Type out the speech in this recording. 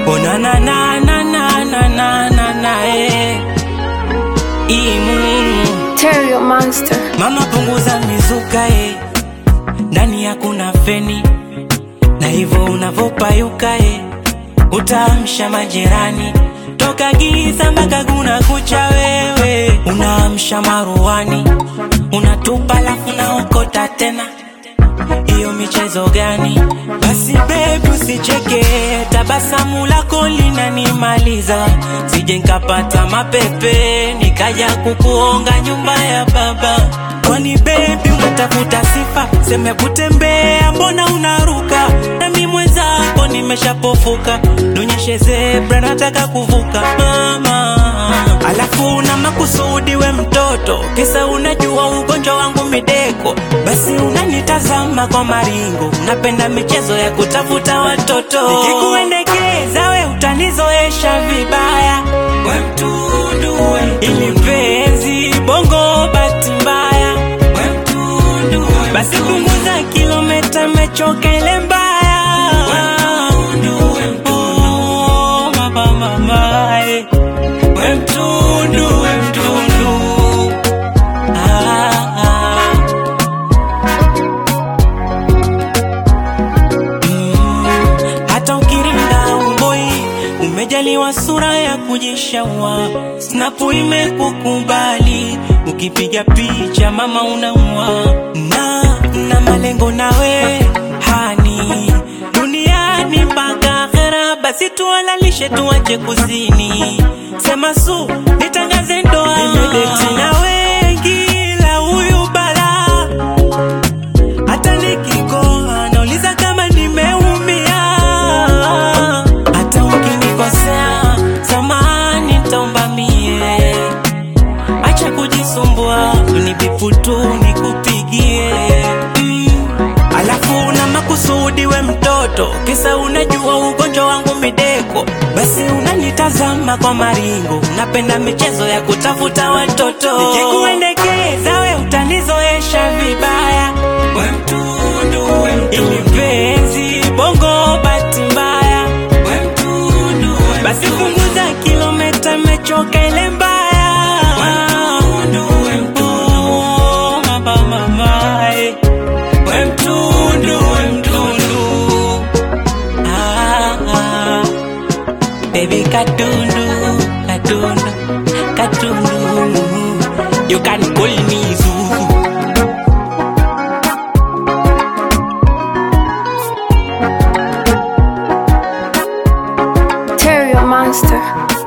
Oh na na na na na na na na na eh. Imu. Terrio Monster. Mama punguza mizuka eh. Ndani hakuna feni na hivyo unavopayuka eh. Utaamsha majirani toka giza mpaka kuna kucha wewe unaamsha maruani unatupa lafu naokota tena hiyo michezo gani? Basi baby usicheke, tabasamu lako linanimaliza, sije nkapata mapepe nikaja kukuonga nyumba ya baba. Kwani baby unatafuta sifa, seme kutembea, mbona unaruka? Nami mwenzako nimeshapofuka, nionyeshe zebra, nataka kuvuka mama. Alafu na makusudi we mtoto, kisa unajua ugonjwa wangu mideko, basi unanitazama kwa maringo, unapenda michezo ya kutafuta watoto. Nikikuendekeza we utanizoesha vibaya, we mtundu, we mtundu. ili mpenzi bongo bahati mbaya, we mtundu, we basi punguza kilomita, mechoka ile mbaya, we mtundu, we mtundu. Oh, mama, mama, eh. We mtundu, we mtundu. Ah, ah. Mm, hata ukiringa umboi umejaliwa sura ya kujishaua, snapu imekukubali, ukipiga picha mama unaua, na na malengo nawe hani duniani mpaka akhera, basi tuwalalishe tuwache kuzini, sema su nitangaze ndoa, nimedeti na wengi la huyu balaa hata nikikoa nauliza kama nimeumia. Hata ukinikosea samahani, nitaomba mie. Acha kujisumbua, unibipu tu nikupigie mm. Alafu na makusudi we mtoto, kisa unajua ugonjwa wangu mideko, basi unanitazama kwa maringo, unapenda michezo ya kutafuta watoto. Nikikuendekeza we utanizoesha vibaya, we mtundu, we mtundu. ili mpenzi bongo bahati mbaya, we mtundu, we basi punguza kilomita, mechoka ile mbaya, we mtundu, we mtundu. Oh, mama, mama, eh. We mtundu, we mtundu. Ah, ah. Baby katundu, katundu, katundu. You can call me Zuzu. Terrio Monster.